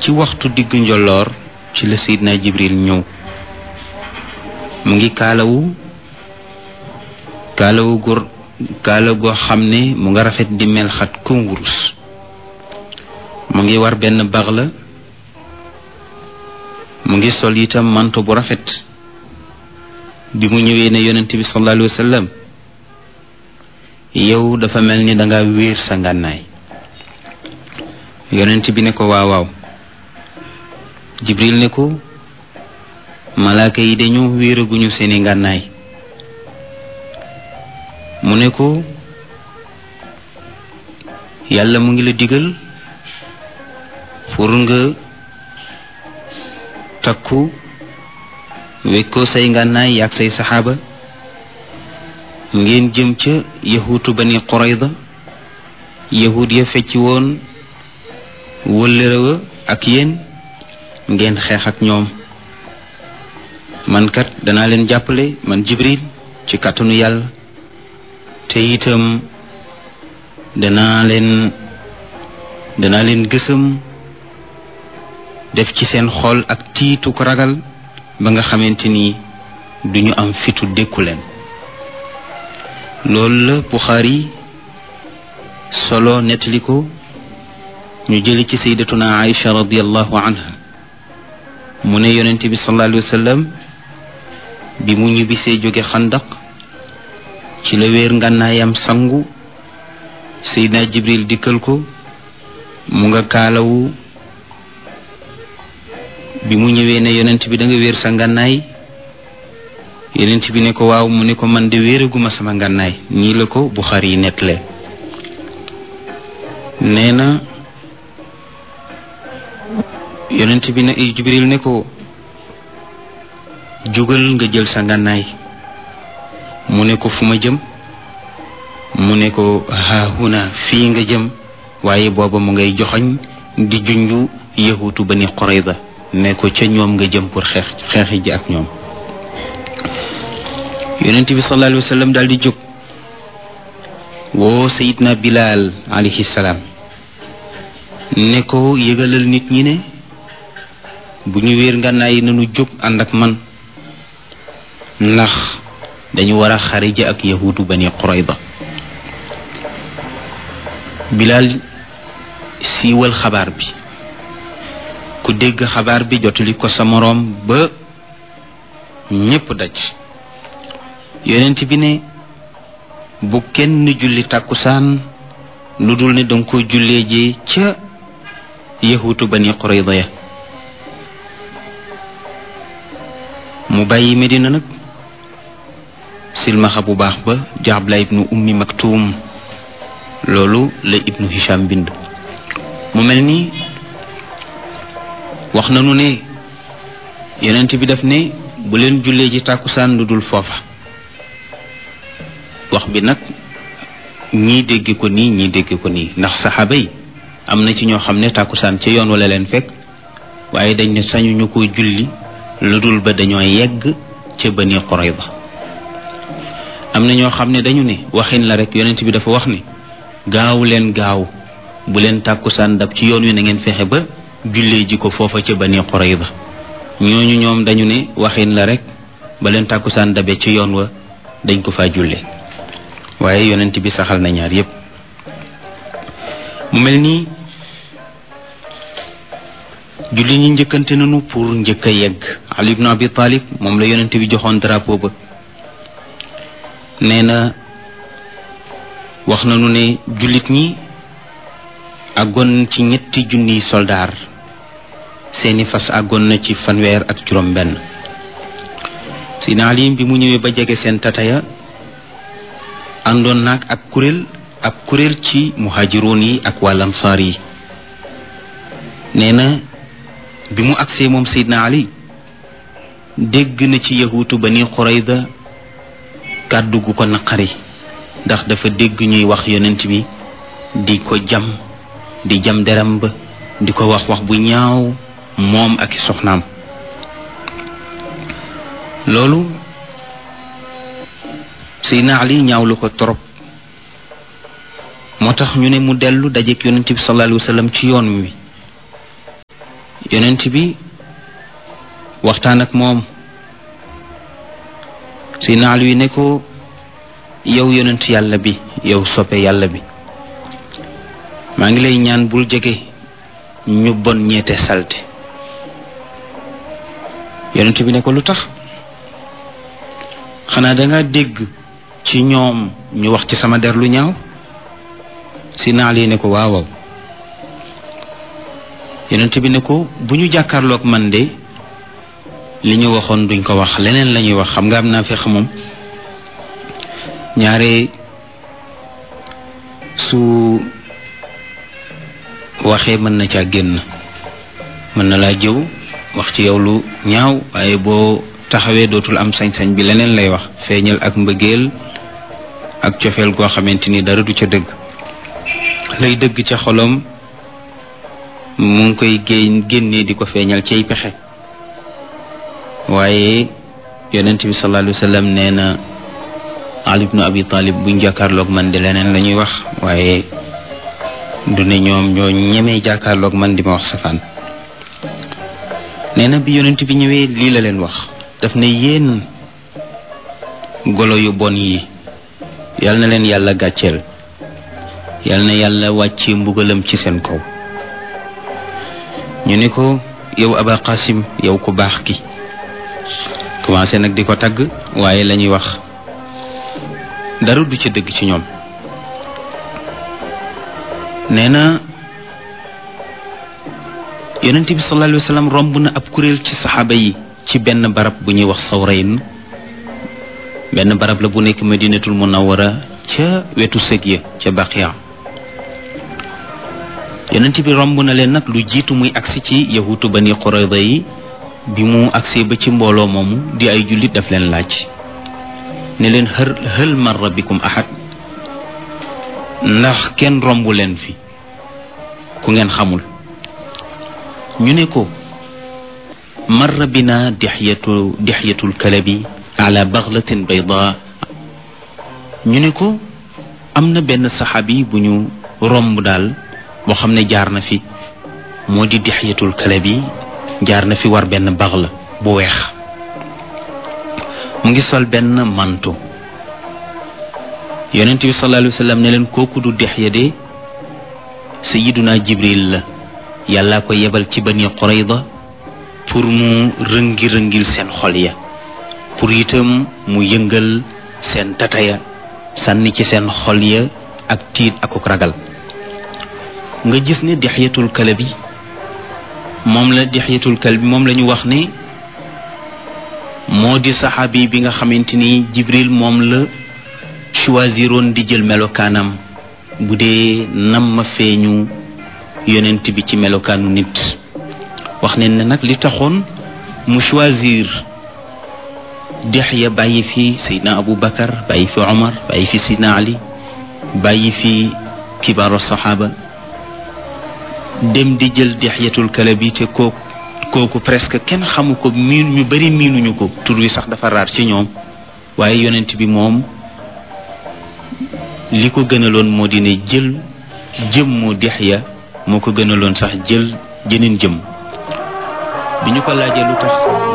ci waxtu diggu njolloor ci la Seydina Jibril ñëw mu ngi kaalawu kaalawu góor kaala goo xam ne mu nga rafet di mel xat comme wurus mu ngi war benn bax la mu ngi sol itam manto bu rafet bi mu ñëwee ne yonent bi sallallahu alayhi wa sallam yow dafa mel ni danga wéer sa ngànnaay yonent bi ne ko waaw waaw jibril ne ko malaaka yi dañu wéeraguñu seeni ngànnaay mu ne ko yàlla mu ngi la digal pour nga takku wekkoo say ngànnaay yaag say saxaaba ngeen jëm ca yahuutu bani qurayda yahud ya fecci woon wëllërewa ak yéen ngeen xeex ak ñoom man kat danaa leen jàppale man jibril ci kàttanu yàlla te itam danaa leen danaa leen gësam def ci seen xol ak tiitu ko ragal ba nga xamante ni duñu am fitu dékku leen loolu la Buxaari solo nettali ko ñu jëli ci sayyidatuna Aïcha radiallahu anha mu ne yonent bi sallallahu alayhi wa sallam bi mu ñibbisee jóge xandaq ci la wéer ngànnaayam sangu Seydina Jibril dikkal ko mu nga kaalawu bi mu ñëwee ne yonent bi da nga wéer sa ngànnaay yonent bi ne ko waaw mu ne ko man de wéeraguma sama ngànnaay nii la ko Buxaari yi nettalee nee na yonent bi ne Jibril ne ko jógal nga jël sa ngànnaay mu ne ko fu ma jëm mu ne ko haahuna fii nga jëm waaye booba mu ngay joxoñ di junju yahutu bani Qurayza ne ko ca ñoom nga jëm pour xeex xeexi ji ak ñoom yonent bi sallallahu alayhi wa sallam daal di jóg woo sayidna Bilal alayhi salaam ne ko yëgalal nit ñi ne bu ñu wéer ngànnaay yi nañu jóg ànd ak man ndax dañu war a xarija ak yahudu bani Qurayda Bilal siiwal xabaar bi ku dégg xabaar bi jotali ko sa moroom ba ñépp daj yonent bi ne bu kenn julli tàkkusaan lu dul ne danga ko jullee ji ca yahutu bani Qurayda ya mu bàyyi Medina nag silmaxa bu baax ba jaabla ibnu ummi maktuum loolu la ibnu hisham bind mu mel ni wax nanu ne yonent bi daf ne bu leen jullee ji tàkkusaan lu dul foofa wax bi nag ñii dégg ko nii ñii dégg ko nii ndax saxaaba yi am na ci ñoo xam ne tàkkusaan ca yoon wala leen fekk waaye dañ ne sañu ñu ko julli lu dul ba dañoo yegg ca Bani Qurayza am na ñoo xam ne dañu ne waxin la rek yonent bi dafa wax ne gaaw leen gaaw bu leen tàkkusaan dab ci yoon wi na ngeen fexe ba jullee ji ko foofa ca Bani Qurayza ñooñu ñoom dañu ne waxin la rek ba leen tàkkusaan dabe ci yoon wa dañ ko faa jullee waaye yonent bi saxal na ñaar yépp mu mel nii julli ñi njëkkante nañu pour njëkk a yegg Ali ibn Abi Talib moom la yonent bi joxoon drapeau ba nee na wax nañu ne jullit ñi àggoon ci ñetti junniy soldaar seeni fas àggoon na ci fanweer ak juróom benn Sina Ali bi mu ñëwee ba jege seen tataya àndoon naag ak kuréel ab kuréel ci muhaajiroon yi ak waa lamsaar yi nee na bi mu agsee moom Seydina Ali dégg na ci yahuutu Bani Qurayda kàddu gu ko naqari ndax dafa dégg ñuy wax yonent bi di ko jam di jam deram ba di ko wax wax bu ñaaw moom ak i soxnaam loolu Seydina Ali ñaawlu ko torop moo tax ñu ne mu dellu dajeek yonent bi sallallahu alayhi wa sallam ci yoon wi yonent bi waxtaan ak moom si naal wi ne ko yow yonent yàlla bi yow soppe yàlla bi maa ngi lay ñaan bul jege ñu bon ñeete salte yonent bi ne ko lu tax xanaa danga dégg ci ñoom ñu wax ci sama der lu ñaaw si naal yi ne ko waawaw yonent bi ne ko bu ñu jàkkaarloog man de li ñu waxoon duñ ko wax leneen la ñuy wax xam nga am naa fex moom ñaare su waxee mën na caa génn mën na laa jëw wax ci yow lu ñaaw waaye boo taxawee dootul am sañ-sañ bi leneen lay wax feeñal ak mbëggeel ak cofeel goo xamante ni dara du ca dëgg lay dëgg ca xolom mu ngi koy génn génnee di ko feeñal ciy pexe waaye yonent bi sallallahu alayhi wa sallam nee na Ali ibnu Abi Talib buñ jàkkaarloog man di leneen la ñuy wax waaye du ne ñoom ñoo ñemee jàkkaarloog man di ma wax safaan nee na bi yonent bi ñëwee lii la leen wax daf ne yéen golo yu bon yi yal na leen yàlla gàcceel yal na yàlla wàcce mbugalam ci seen kaw ñu ne ko yow Aba Qasim yow ku baax ki commencé nag di ko tagg waaye la ñuy wax dara du ca dëgg ci ñoom nee na yonent bi sallallahu alayhi wa sallam romb na ab kuréel ci saxaaba yi ci benn barab bu ñuy wax sawrayn benn barab la bu nekk madinatul munawwara ca wetu sëg ya ca baqiya yonent bi romb na leen nag lu jiitu muy agsi ci yahutu bani qurayda yi bi mu agsee ba ci mbooloo moomu di ay jullit daf leen laaj ne leen hël hël marra bikum ahad ndax kenn romb leen fi ku ngeen xamul ñu ne ko marra bina dixyatu dixyatul kalabi ala baxlatin bayda ñu ne ko am na benn saxaabi bu ñu romb daal boo xam ne jaar na fi moo di dixyatul kalabi jaar na fi war benn baxla bu weex mu ngi sol benn manto yonent bi sallallahu alayhi wa sallam ne leen kooku du dixya de sayiduna jibril la yàlla ko yebal ci bani qurayda pour mu rëngi-rëngil seen xol ya pour itam mu yëngal seen tataya sànni ci seen xol ya ak tiit akuk ragal nga gis ne dixyatul kalabi moom la dixyatul kalbi moom la ñu wax ne moo di saxaabi bi nga xamante ni jibril moom la choisiroon di jël melokaanam bu dee nam ma feeñu yonent bi ci melokaanu nit wax ne ne nag li taxoon mu choisir Dihya bàyyi fi Seydina Abu Bakar bàyyi fi Omar bàyyi fi Seydina Ali bàyyi fi kibaaru saxaaba dem di jël Dihyatul Kalabi te kooku kooku presque kenn xamu ko miin ñu bari miinuñu ko tur wi sax dafa raar ci ñoom waaye yonent bi moom li ko gënaloon moo di ne jël jëmmu Dihya moo ko gënaloon sax jël jëneen jëm bi ñu ko laajee lu tax